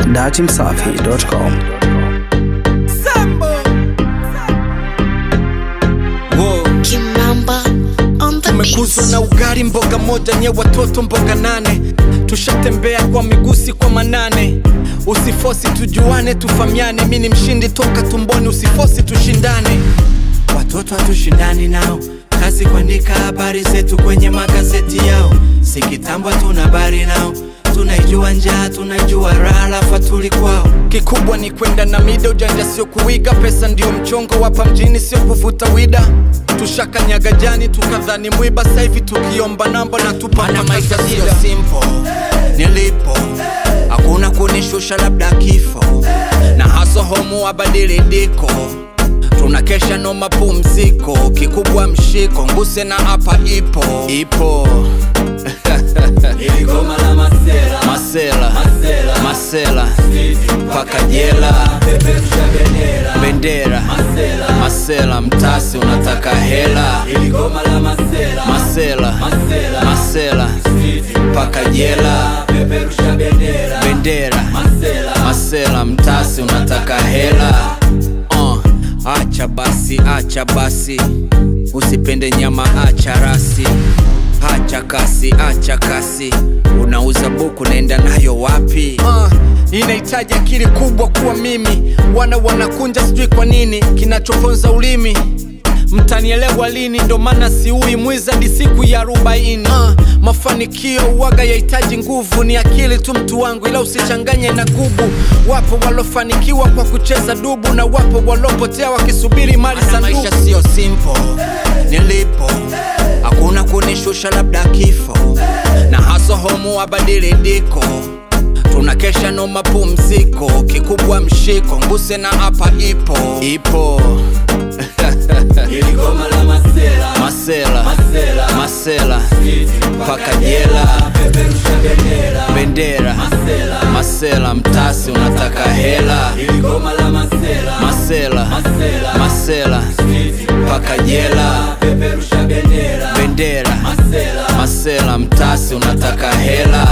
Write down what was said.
datimsafi.com. Kimamba on the tumekuzwa beats. na ugali mboga moja nye watoto mboga nane tushatembea kwa migusi kwa manane usifosi tujuane tufamiane mi ni mshindi toka tumboni usifosi tushindane watoto hatushindani nao kazi kuandika habari zetu kwenye magazeti yao si kitambo tuna habari nao tunaijua njaa tunaijua raha lafa tuli kwao kikubwa ni kwenda na mida ujanja sio kuiga pesa ndio mchongo wapa mjini sio kuvuta wida tushakanyaga jani tukadhani mwiba saivi tukiomba namba na tupana maisha sio simple nilipo hakuna kunishusha labda kifo na haso homu wabadiliko tunakesha no mapumziko kikubwa mshiko nguse na hapa ipo ipo Iligoma la masela masela Masela. masela paka jela peperusha bendera bendera Masela. masela mtasi unataka hela Iligoma la masela masela Masela. masela paka jela peperusha bendera bendera Masela. masela mtasi unataka hela uh, acha basi acha basi usipende nyama acha rasi acha kasi acha kasi unauza buku naenda nayo wapi uh, inahitaji akili kubwa kuwa mimi wana wanakunja sijui kwa nini kinachoponza ulimi mtanielewa lini ndo maana siui mwizadi siku ya arobaini uh, mafanikio uwaga yahitaji nguvu ni akili tu mtu wangu ila usichanganye na gubu wapo walofanikiwa kwa kucheza dubu na wapo walopotea wakisubiri mali za maisha sio simple nilipo hakuna kunishusha labda kifo na haso homu wabadiliko tunakesha no mapumziko kikubwa mshiko nguse na hapa ipo ipo Iligoma la masela masela Masela. masela paka jela peperusha bendera bendera Masela. masela mtasi unataka hela Iligoma la masela masela Masela. masela paka jela peperusha bendera bendera Masela. masela mtasi unataka hela